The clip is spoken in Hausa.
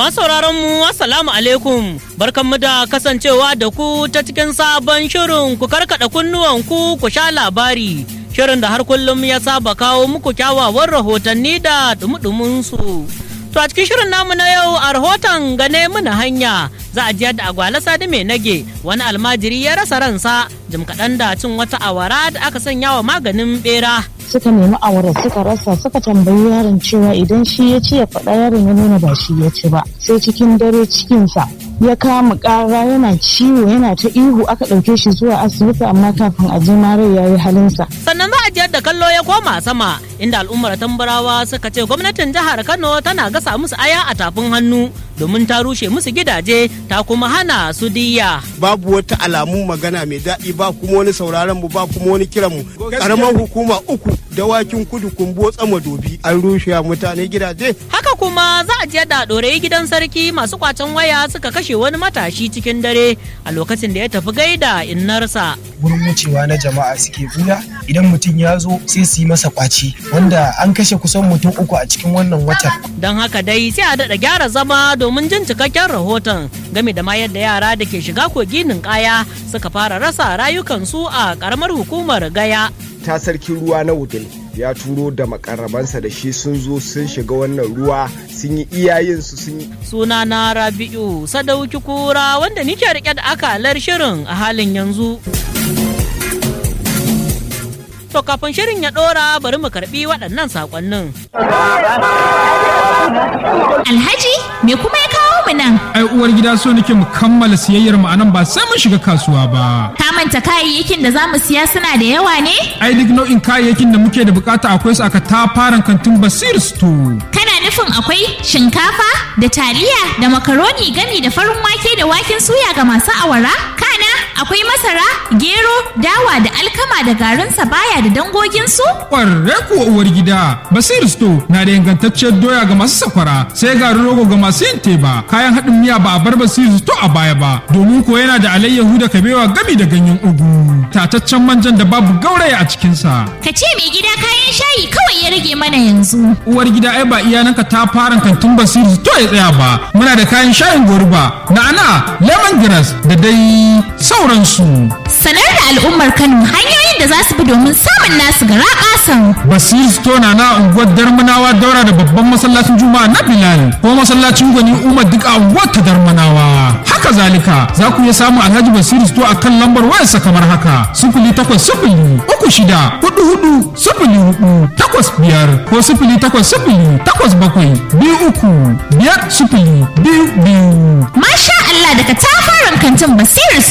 sauraron mu assalamu alaikum barkanmu da kasancewa da ku ta cikin sabon shirin ku karkada kunnuwan ku ku sha labari shirin da har kullum ya saba kawo muku kyawawan rahotanni da dumudumin su to a cikin shirin namu na yau a rahoton gane muna hanya za a ji yadda agwala sadi mai nage wani almajiri ya rasa ransa jim kaɗan da cin wata awara da aka sanya wa maganin bera suka nemi awara suka rasa suka tambayi yaron cewa idan shi ya ci ya faɗa yaron ya nuna ba shi ya ci ba sai cikin dare cikinsa ya kama ƙara yana ciwo yana ta ihu aka ɗauke shi zuwa asibiti amma kafin a ji rai ya yi halinsa. sannan za a ji yadda kallo ya koma sama inda al'ummar tambarawa suka ce gwamnatin jihar kano tana gasa musu aya a tafin hannu domin ta rushe musu gidaje ta kuma hana su diya babu wata alamu magana mai daɗi ba kuma wani sauraron mu ba kuma wani kiran mu karamar hukuma uku dawakin kudu kumbo tsama dobi an rushe mutane gidaje haka kuma za a ji yadda ɗorayi gidan sarki masu kwacen waya suka kashe wani matashi cikin dare a lokacin da ya tafi gaida innarsa wurin wucewa na jama'a suke buya idan mutum ya zo sai su yi masa kwaci wanda an kashe kusan mutum uku a cikin wannan watan don haka dai sai a daɗa gyara zama domin jin cikakken rahoton game da ma yadda yara da ke shiga kogi ninkaya suka fara rasa rayukansu a ƙaramar hukumar gaya ta sarkin ruwa na wudil ya turo da makarabansa da shi sun zo sun shiga wannan ruwa sun yi iyayensu sun yi suna na rabi'u sadauki kura wanda nike rike da akalar shirin a halin yanzu to kafin shirin ya dora bari mu karbi waɗannan saƙonnin Alhaji, me kuma ya kawo mu nan? ai uwar gida so nake mu kammala siyayyar mu anan ba sai mun shiga kasuwa ba Ka manta kayayyakin da za mu siya suna da yawa ne? ai duk nau'in kayayyakin da muke da bukata akwai su aka tafaran kantin basir store Kana nufin akwai shinkafa da taliya da makaroni gami da farin wake da waken suya ga masu awara? Kana akwai masara, gero, dawa da alkama da garin sabaya da dangoginsu? kwarre kuwa uwar gida basir store na da ingantacciyar doya ga masu sakwara sai garin rogo ga masu yin teba kayan haɗin miya ba a bar basir store a baya ba domin ko yana da alayyahu da kabewa gami da ganyen ugu tataccen manjan da babu gauraya a cikinsa Ka ce mai gida kayan shayi kawai ya rage mana yanzu. uwar gida ai ba iyananka ta fara kantin basiri to ya tsaya ba muna da kayan shayin goruba na'ana lemongrass da dai sauransu Sanar da al'ummar Kano hanyoyin da za su bi domin samun nasu gara ƙasan. basiri store na na unguwar darmanawa daura da babban masallacin juma'a na bilal ko masallacin gwani umar duk a unguwar ta darmanawa haka zalika za ku iya samun alhaji basiri store a kan lambar wayarsa kamar haka sifili takwas sifili uku shida hudu hudu sifili hudu takwas biyar ko sifili takwas sifili takwas bakwai biyu uku biyar sifili biyu biyu Masha Allah daga tafaran kantin Basiru